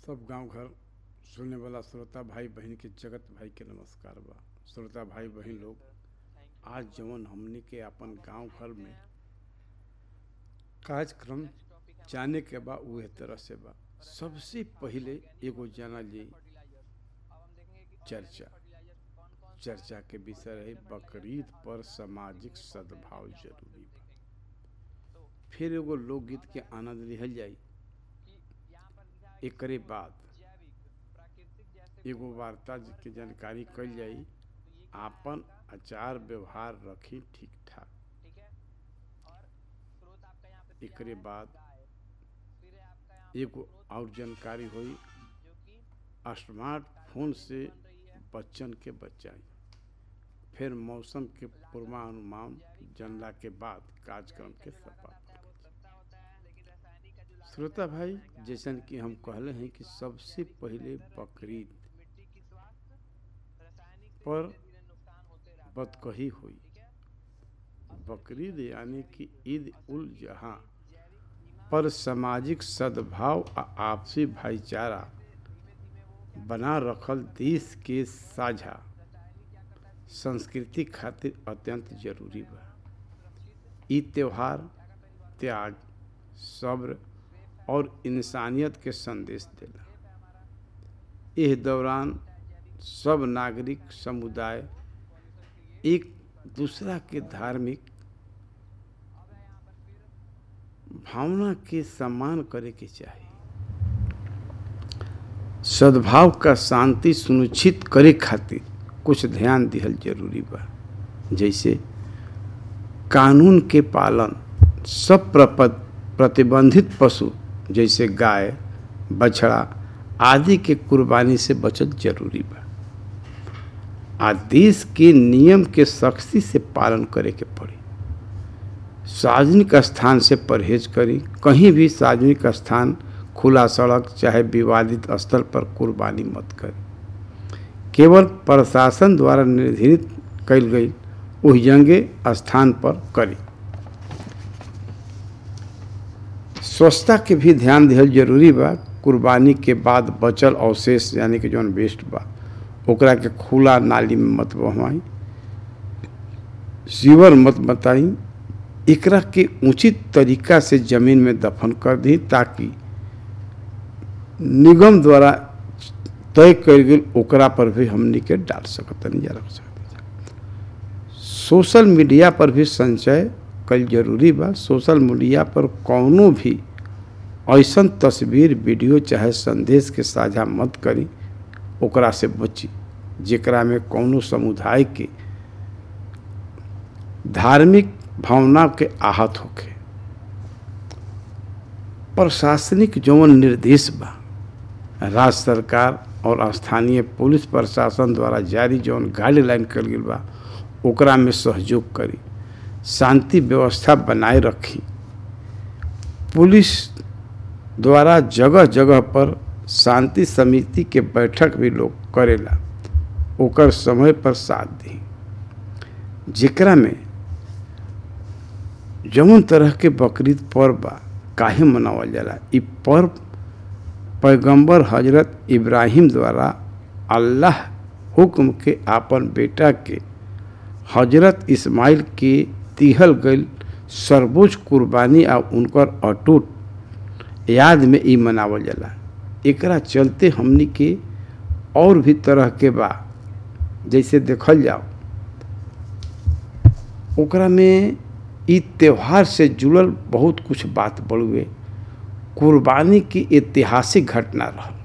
सब गांव घर सुनने वाला श्रोता भाई बहन के जगत भाई के नमस्कार बा श्रोता भाई बहन लोग आज जवन हमने के अपन गांव घर में कार्यक्रम जाने के बा उहे तरह से बा सबसे पहले एगो जाना जी चर्चा चर्चा के विषय रहे बकरीद पर सामाजिक सद्भाव जरूरी बा फिर एगो लोकगीत के आनंद लिहल जाई एकरे बाद एगो वार्ता के जानकारी कल जाई आपन आचार व्यवहार रखी ठीक ठाक एकरे बाद एगो और जानकारी हुई स्मार्टफोन से बच्चन के बचाई फिर मौसम के पूर्वानुमान जानला के बाद कार्यक्रम के सफा श्रोता भाई जैसन कि हम कहले हैं कि सबसे पहले बकरीद पर बदकही हुई बकरीद यानी कि ईद उल जहाँ पर सामाजिक सद्भाव आ आपसी भाईचारा बना रखल देश के साझा संस्कृति खातिर अत्यंत जरूरी बा ई त्योहार त्याग सब्र और इंसानियत के संदेश देला इस दौरान सब नागरिक समुदाय एक दूसरा के धार्मिक भावना के सम्मान करे के चाहिए सद्भाव का शांति सुनिश्चित करे खातिर कुछ ध्यान दिहल जरूरी बा जैसे कानून के पालन सब प्रतिबंधित पशु जैसे गाय बछड़ा आदि के कुर्बानी से बचत जरूरी बा आ देश के नियम के सख्ती से पालन करे के पड़ी सार्वजनिक स्थान से परहेज करी कहीं भी सार्वजनिक स्थान खुला सड़क चाहे विवादित स्थल पर कुर्बानी मत करी केवल प्रशासन द्वारा निर्धारित कल गई उस जंगे स्थान पर करी स्वच्छता के भी ध्यान दिहल जरूरी बा कुर्बानी के बाद बचल अवशेष यानी कि जौन वेस्ट बा ओकरा के खुला नाली में मत बहवाई सीवर मत बताई एकरा के उचित तरीका से जमीन में दफन कर दी ताकि निगम द्वारा तय कल गई ओकरा पर भी हमनी के डाल सकतनी जा रख सकते सोशल मीडिया पर भी संचय कल जरूरी बा सोशल मीडिया पर कौनो भी ऐसा तस्वीर वीडियो चाहे संदेश के साझा मत करी ओकरा से बची जेकरा में कौनो समुदाय के धार्मिक भावना के आहत होके प्रशासनिक जौन निर्देश बा राज्य सरकार और स्थानीय पुलिस प्रशासन द्वारा जारी जौन गाइडलाइन कल गई बा ओकरा में सहयोग करी शांति व्यवस्था बनाए रखी पुलिस द्वारा जगह जगह पर शांति समिति के बैठक भी लोग करेला ओकर समय पर साथ दी जेकरा में जौन तरह के बकरीद पर्व बा काहे मनावल जाला इ पर्व पैगंबर हजरत इब्राहिम द्वारा अल्लाह हुक्म के आपन बेटा के हजरत इस्माइल के तिहल गई सर्वोच्च कुर्बानी आ उनकर अटूट याद में ई मनावल जाला एकरा चलते हमनी के और भी तरह के बा जैसे देखल जाओ ओकरा में ई त्यौहार से जुड़ल बहुत कुछ बात बड़ुए कुर्बानी की ऐतिहासिक घटना रहा